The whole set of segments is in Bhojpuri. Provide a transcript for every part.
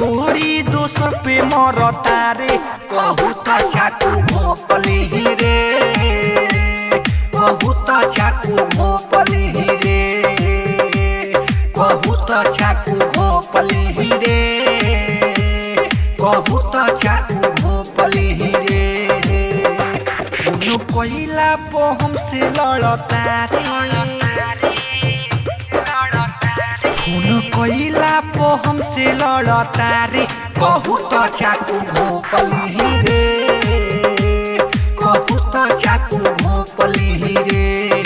छोड़ी दोसर पे मरता रे कहू त चाकू भोपली रे कहू त चाकू भोपली रे कहू त चाकू भोपली रे कहू त चाकू भोपली रे उनु कोइला पो हमसे लड़ता रे खून कोइला पो हमसे लड़ता रे कहू त चाकू घोपली रे कहू त चाकू घोपली रे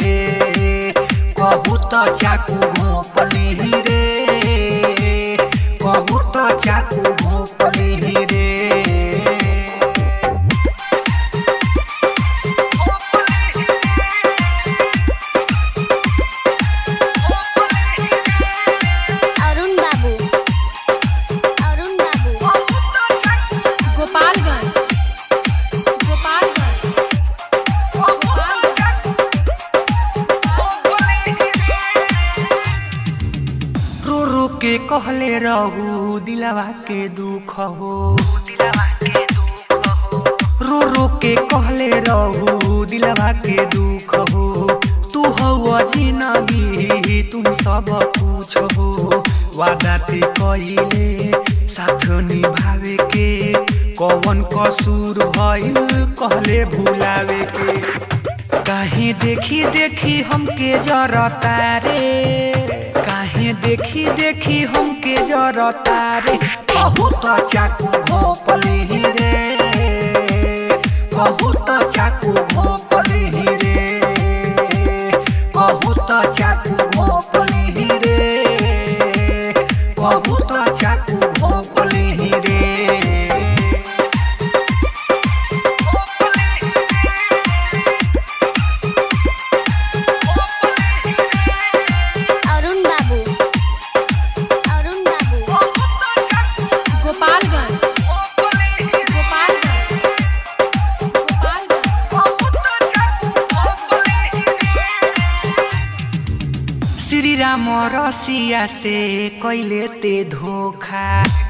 कहू त चाकू घोपली रे कहू त चाकू घोपली रे अरुण बाबू अरुण बाबू गोपालगंज गोपालगंज रो रो के कहले रहू दिलवा के दुख हो रो रो के कहले रहू दिलवा के दुख हो तू हो जिंदगी तुम सब कुछ हो वादा ते कइले साथ निभावे के कौन कसूर भइल कहले भुलावे के काहे देखी देखी हमके जरता रे काहे देखी देखी हमके जरता रे बहुत चाकू घोपली रे बहुत चाकू घोपली रे बहुत चाकू घोपली रे बहुत चाकू घोपली रे अरुण बाबू अरुण बाबू गोपालगंज गोपालगंज श्री राम रसिया से कैले ते धोखा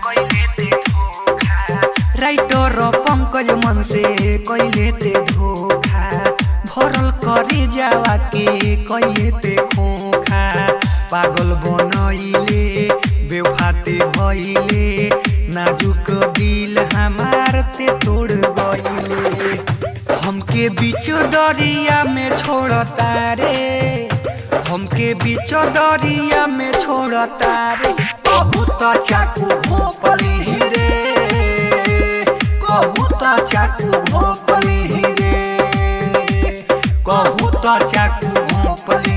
राइटर पंकज मन से कैले ते धोखा भरल करे जावा के कैले ते खोखा पागल बनैले बेवफाते भइले नाजुक दिल हमार ते तोड़ गइले हमके बीच दरिया में छोड़ता रे हमके बीच दरिया में छोड़ता रे बहुत चाकू भोपली रे बहुत चाकू भोपली रे बहुत चाकू भोपली